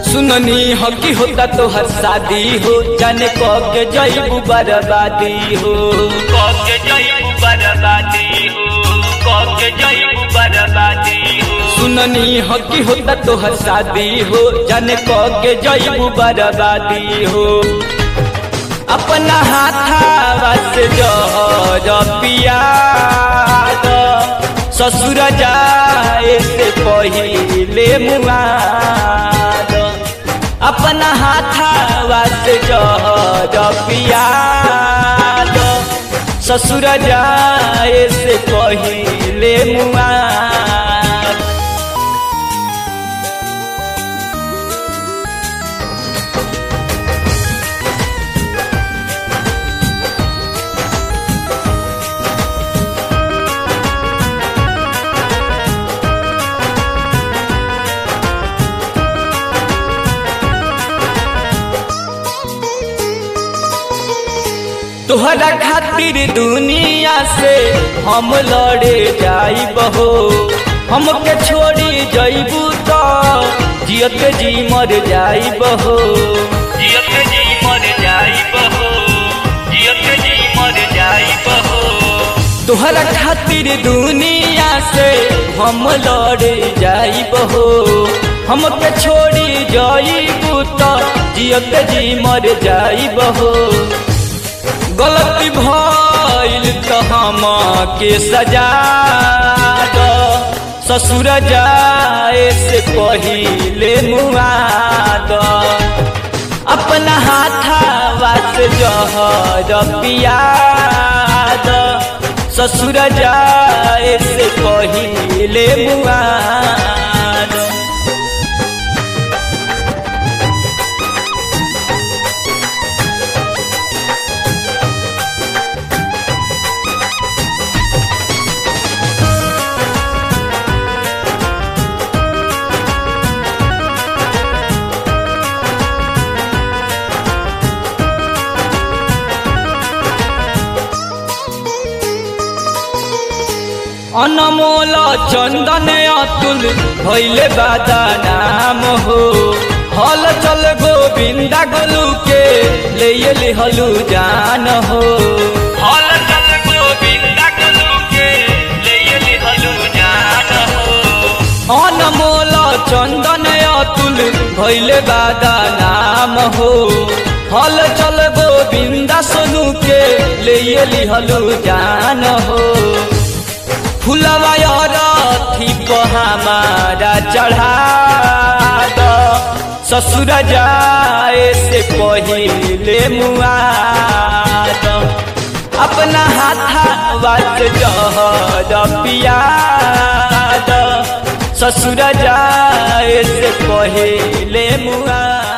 सुननी हो कि होता तो हर शादी हो जाने कब के जईबू बर्बादी हो कब के जईबू बर्बादी हो कब के जईबू बर्बादी हो सुननी हो कि होता तो हर शादी हो जाने कब के जईबू बर्बादी हो अपना हाथावा से जहर पिया ससुर जाए से पहिले मुआद अपना हाथावा से जहर पिया ससुर जाए से पहिले मुआद तोहरा खातिर दुनिया से हम लड़े जाइब हो हमके छोड़ी जइबू तो जियत जी मर जाइब हो जियत जी मर जाइब हो जियत जी मर जाइब हो तोहरा खातिर दुनिया से हम लड़े जाइब हो हमके छोड़ी जइबू तो जियत जी मर जाइब हो गलती भइल तो हम के सजा दो ससुर जाए से पहिले मुआ दो अपना हाथावा से जहर पिया दो ससुर जाए से पहिले मुआ दो अनमोल चंदन अतुल भैले बादा नाम हो हल चल गोविंदा गोलू के ले लिहलू जान हो हल चल गोविंदा गोलू के ले लिहलू जान हो अनमोल चंदन अतुल भैले बादा नाम हो हल चल गोविंदा सोनू के ले लिहलू जान हो फुलवा रथी हमारा चढ़ा दो ससुर जाए से पहिले मुआ दो अपना हाथावा से जहर पिया दो ससुर जाए से पहिले मुआ